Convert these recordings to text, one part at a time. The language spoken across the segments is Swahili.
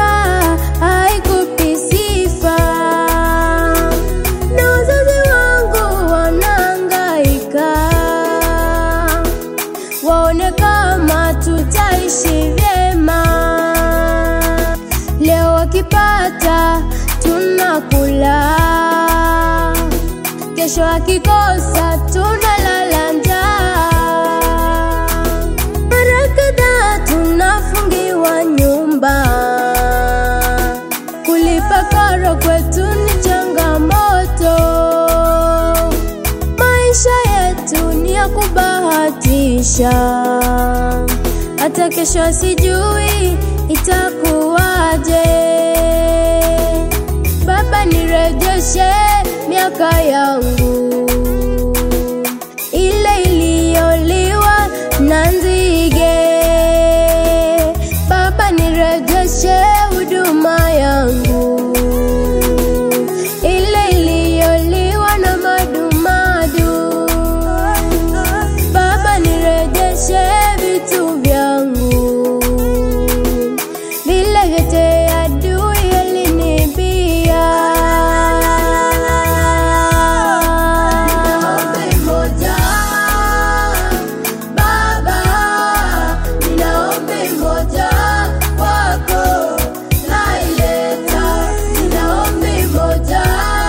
haikupi sifa, na wazazi wangu wanahangaika, waone kama tutaishi vyema. Leo wakipata tunakula, kesho akikosa tunalala njaa. Mara kadhaa tunafungiwa nyumba, kulipa karo kwetu ni changamoto. Maisha yetu ni ya kubahatisha, hata kesho sijui itakuwaje. Baba, nirejeshe miaka yangu ile iliyoliwa na nzige. Baba, nirejeshe huduma yangu ile iliyoliwa na madumadu. Baba, nirejeshe vitu vyangu vile vyote adui alinibia. Ombi moja, Baba, nina ombi moja kwako naileta. Nina ombi moja,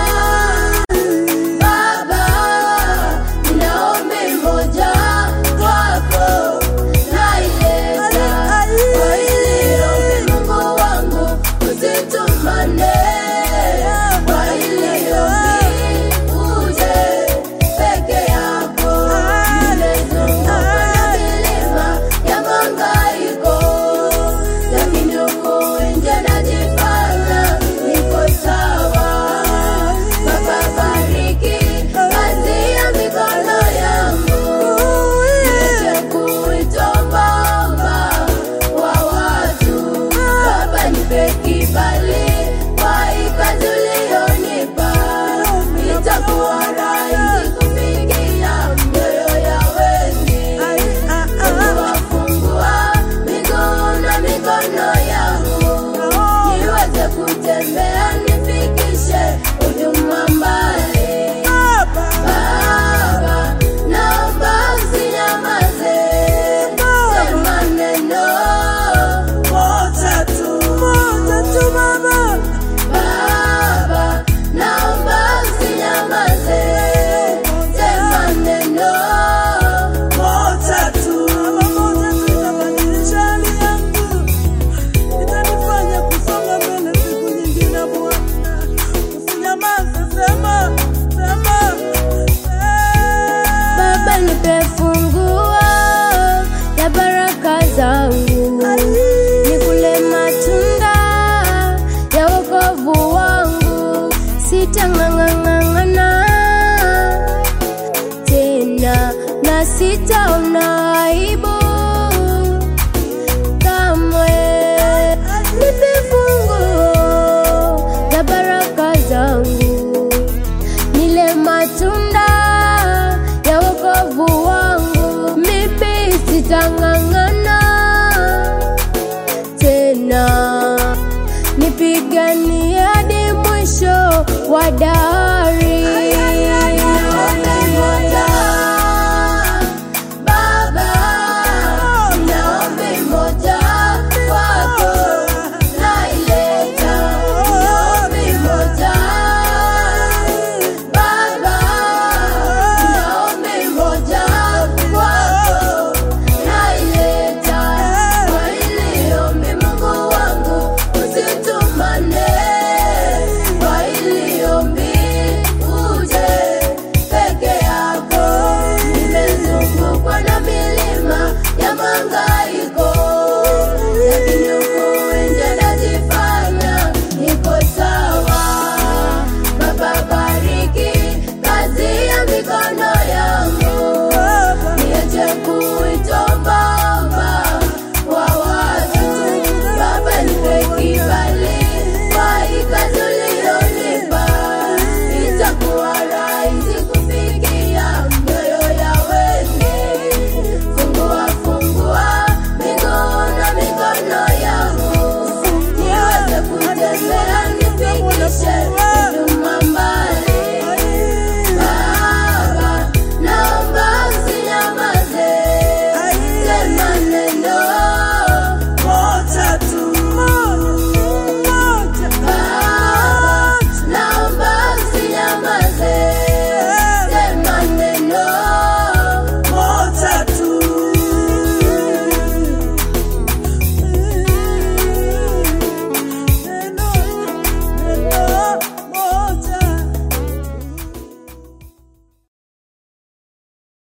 Baba, nina ombi moja kwako naileta. Kwa hili ombi Mungu wangu usitumane, kwa hili ombi uje peke yako. Nimezungukwa na milima ya mahangaiko, lakini huku nje najifanya niko sawa. Baba, bariki kazi ya mikono yangu, niache kuitwa mama wa watu. Baba, nipe kibali kwa hii kazi uliyonipa, itakuwa rahisi kufikia mioyo ya wengi. Wafungua miguu na mikono yangu, niweze kutembea, nifikishe huduma mbali. Baba, naomba usinyamaze, sema neno moja tu. Baba, naomba usinyamaze, sema neno moja tu. Baba, nipe funguo ya baraka zangu, nikule matunda ya wokovu wangu, sitang'ang'ana tena na sitaona aibu kamwe. Nipe funguo ya baraka zangu nile matunda ya wokovu wangu, mimi sitang'ang'ana tena, nipiganie hadi mwisho wa damu.